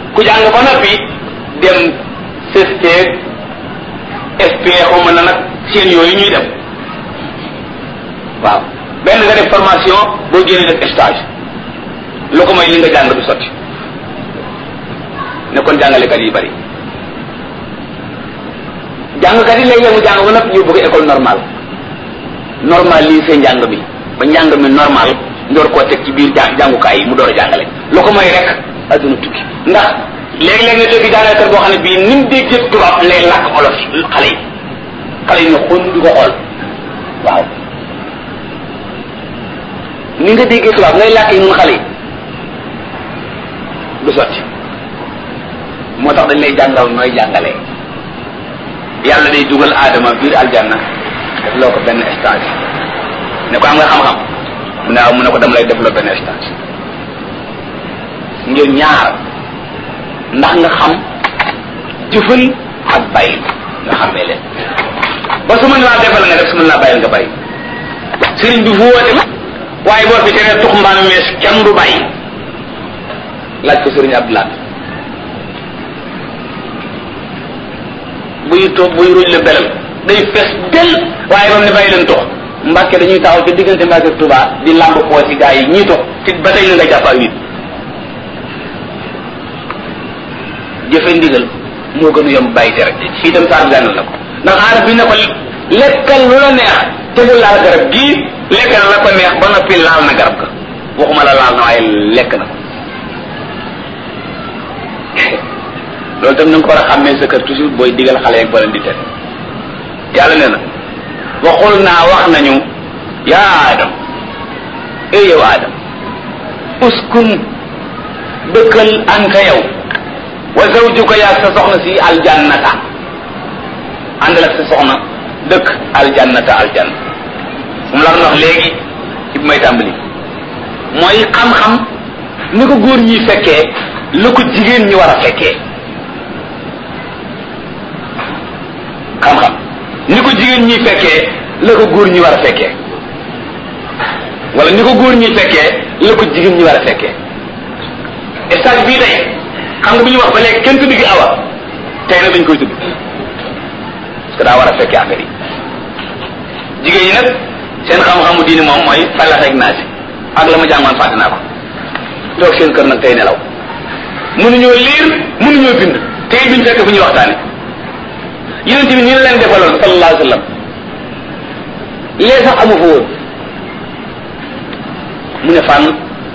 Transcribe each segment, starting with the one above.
ku jàng ba noppi dem CST SP xawma na nag seen yooyu ñuy dem waaw benn nga def formation boo génnee def stage lu ko mooy li nga jàng du sotti ne kon jàngalekat yi bari jàngkat yi léegi mu jàng ba noppi ñu bëgg école normale normal lii seen njàng mi ba njàng mi normal ndoor koo teg ci biir jàng jàngukaay yi mu door a jàngale lu ko mooy rek adduna tukki ndax léegi-léegi nga dégg jàngalekat boo xam ne bii ni mu dégg tubaab lay làkk olof xale yi xale yi ne xon di ko xool waaw ni nga déggee tubaab ngay làkk yi nun xale yi du sotti moo tax dañ lay jàngal nooy jàngalee yàlla day dugal aadama biir aljanna def loo ko benn stage ne ko am nga xam-xam mu ne mu ne ko dama lay def loo benn stage ngir ñaar ndax nga xam jëfal ak bàyyi nga xamee leen ba su mën laa defal nga def su mën laa bàyyil nga bàyyi sëriñ bi fu woote waaye boo fi teree tux mbaam mees kenn du bàyyi laaj ko sëriñ Abdoulaye buy toog buy ruuj la belal day fees del waaye bam ne bàyyi leen tox mbàkke dañuy taxaw ci diggante mbàkke ak Tuubaa di làmb poos yi gaa yi ñii tox ci ba tey na nga jàpp ak nit jëfe ndigal moo gën a yomb bàyyi tere fii tam saa gànnal na ko ndax aarab bi ne ko lekkal lu la neex tegul laal garab gii lekkal la ko neex ba noppi laal na garab ga waxuma la laal na waaye lekk na ko loolu tam na nga ko war a xàmmee sa kër toujours booy digal xale yeeg ba leen di tere yàlla nee na waxul naa wax nañu yaa Adam eh yow Adam uskun dëkkal anta yow wa zawjuka yaa sa soxna si aljannata àndal ak sa soxna dëkk aljannata aljanna moom la wax léegi ci bi may tàmbali mooy xam-xam ni ko góor ñi fekkee la ko jigéen ñi war a fekkee xam-xam ni ko jigéen ñi fekkee la ko góor ñi war a fekkee wala ni ko góor ñi fekkee la ko jigéen ñi war a fekkee stage bii tey xam nga bu ñu wax ba léegi kenn tudd gi awa tey nag dañ koy tudd parce que daa war a fekkee affaire yi jigéen ñi nag seen xam-xamu diini moom mooy falax ak naasi ak la ma jàngoon fàtte naa ko toog seen kër nag tey nelaw mënuñoo liir mënuñoo bind tey biñ fekk fu ñuy waxtaane yonent bi ni la leen defaloon sallallahu alayhi wa sallam lee sax amu fa woon mu ne fànn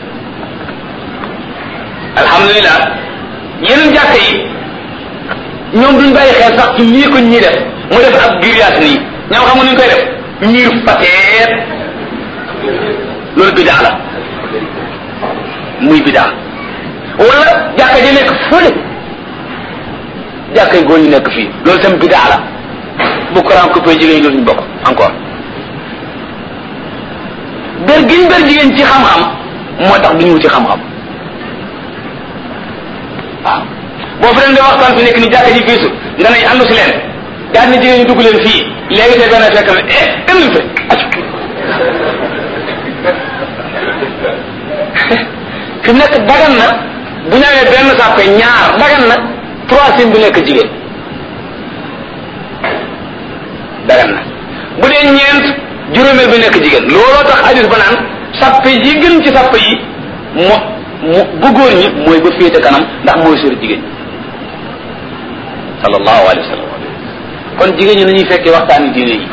alhamdulilah yeneen jàkka yi ñoom duñ bàyyi xel sax ci lii ko ñii def mu def ab grillage nii ñoom xam nga nuñ koy def ñiir pateet loolu bidaa la muy bidaa wala jàkka ji nekk fële jàkka yi góor ñu nekk fii loolu tam bidaa la bu courant coupé jigéen ñi dootuñu bokk encore ber giñ ber jigéen ci xam-xam moo tax duñu wuti xam-xam waaw boo fi leen di waxtaan fi nekk ni jàkka ji fiisu nga ne àndu si leen daal ni jigéen ñi dugg leen fii léegi te benn fekk na eh dem nañ fa accu fi mu nekk dagan na bu ñu amee benn sàppe ñaar dagan na troisième bu nekk jigéen dagan na bu dee ñeent juróomeel bi nekk jigéen looloo tax hadis ba naan sàppe yi gën ci sàppe yi mo mu bu góor ñi mooy ba féete kanam ndax mooy sori jigéen sallallahu alayhi wa sallam kon jigéen ñi nañuy fekkee waxtaani diine yi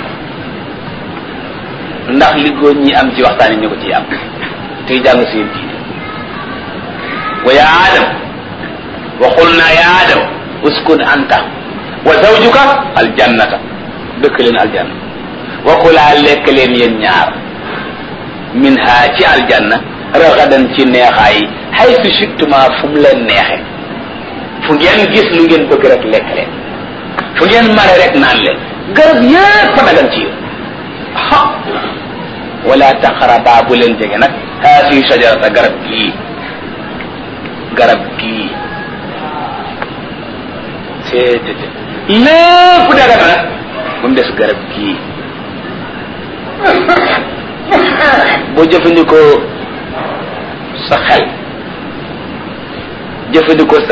ndax li góor ñi am ci waxtaan yi ñu ko ciy am tey jàng seen diine wa ya adam wa qulna ya adam uskun anta wa zawjuka aljannata dëkk leen aljanna wa kulaa lekk leen yéen ñaar min ha ci aljanna ragadan ci neexaay haythu shittuma fu mu leen neexe fu ngeen gis lu ngeen bëgg rek lekk leen fu ngeen mare rek naan leen garab yépp a dagan ci yéen ha wala taqraba bu leen jege nag haasi shajarata garab gii garab gii seetete lépp dagan na ba mu des garab gii boo jëfandikoo sa xel jëfandikoo sa